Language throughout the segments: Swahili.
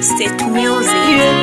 State music. yeah,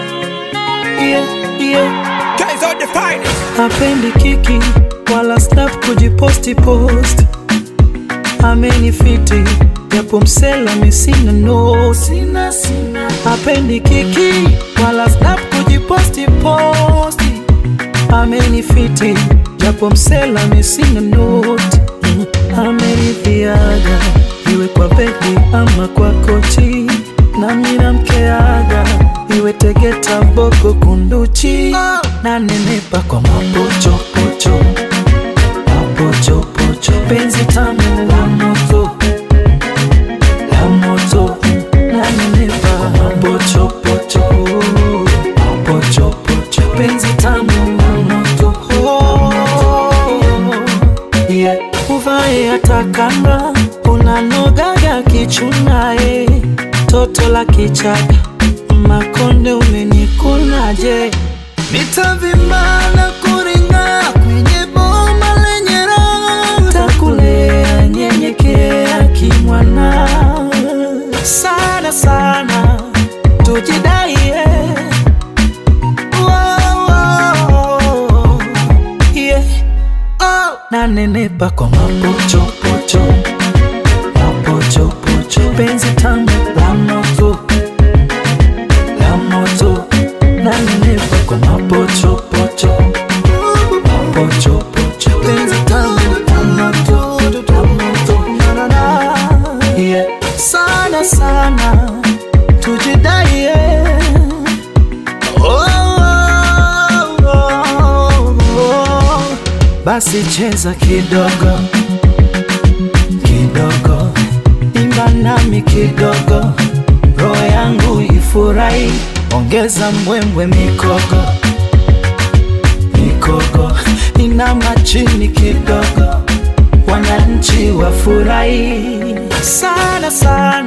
yeah, yeah. Guys are the finest. Hapendi kiki wala snap kujiposti post, amenifiti japo msela misina no sina, sina. Hapendi kiki wala snap kujiposti posti, amenifiti japo msela misina note mm. Ameridhiaga iwe kwa bedi ama kwa kochi, nami namkeaga iwe Tegeta, Boko, Kunduchi na nenepa kwa mapochopocho mapochopocho, penzi tamu la moto la moto na nenepa kwa mapochopocho mapochopocho, penzi tamu la moto yeah. Uvae atakanga unanogaga kichunae, toto la kichaka makonde umenikunaje, nitavimba na kuringa kwenye boma lenye raha, takulea nyenyekea kimwana sana sana, tujidaie Wow, wow, yeah. Oh, nanenepa kwa mapochopocho mapochopocho, penzi tamu la moto la moto, nanenepa kwa mapochopocho mapochopocho, penzi tamu la moto la moto, na, na, na. Yeah. sana sana tujidaie oh, oh, oh, oh. Basi cheza kidogo kidogo, imba nami kidogo, roho yangu ifurahi, ongeza mbwembwe mikogo mikogo, inama chini kidogo, wananchi wafurahi sana sana